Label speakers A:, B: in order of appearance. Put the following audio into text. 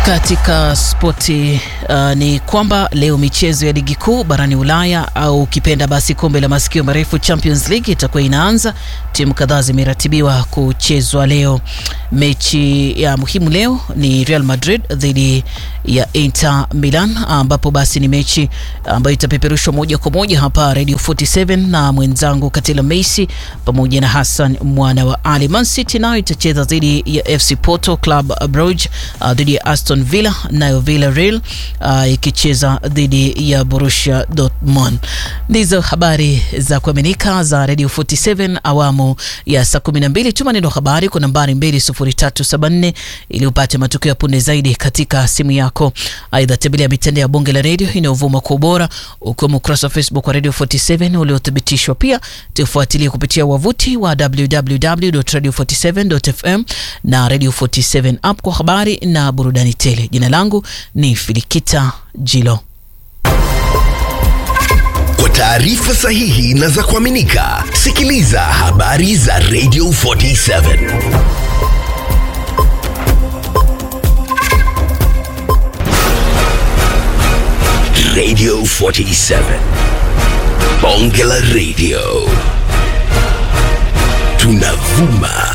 A: Katika spoti uh, ni kwamba leo michezo ya ligi kuu barani Ulaya au ukipenda basi kombe la masikio marefu Champions League itakuwa inaanza. Timu kadhaa zimeratibiwa kuchezwa leo. Mechi ya muhimu leo ni Real Madrid dhidi ya Inter Milan, ambapo basi ni mechi ambayo itapeperushwa moja kwa moja hapa Radio 47 na mwenzangu Katila Meisi pamoja na Hassan mwana wa Ali. Man City nayo itacheza dhidi ya FC Porto, Club Brugge uh, dhidi ya Aston Villa, nayo Villarreal uh, ikicheza dhidi ya Borussia Dortmund. Ndizo habari za kuaminika za Radio 47 awamu ya saa 12. Tuma neno habari kwa nambari 20374 ili upate matukio ya punde zaidi katika simu yako. Aidha, tembelea mitandao ya bonge la radio inayovuma kwa ubora ukiwemo ukurasa wa Facebook wa Radio 47 uliothibitishwa. Pia tufuatilie kupitia wavuti wa www.radio47.fm na Radio 47 app kwa habari na burudani tele. Jina langu ni Filikita Jilo.
B: Kwa taarifa sahihi na za kuaminika, sikiliza habari za Radio 47. Radio 47. Bonge la Radio. Tunavuma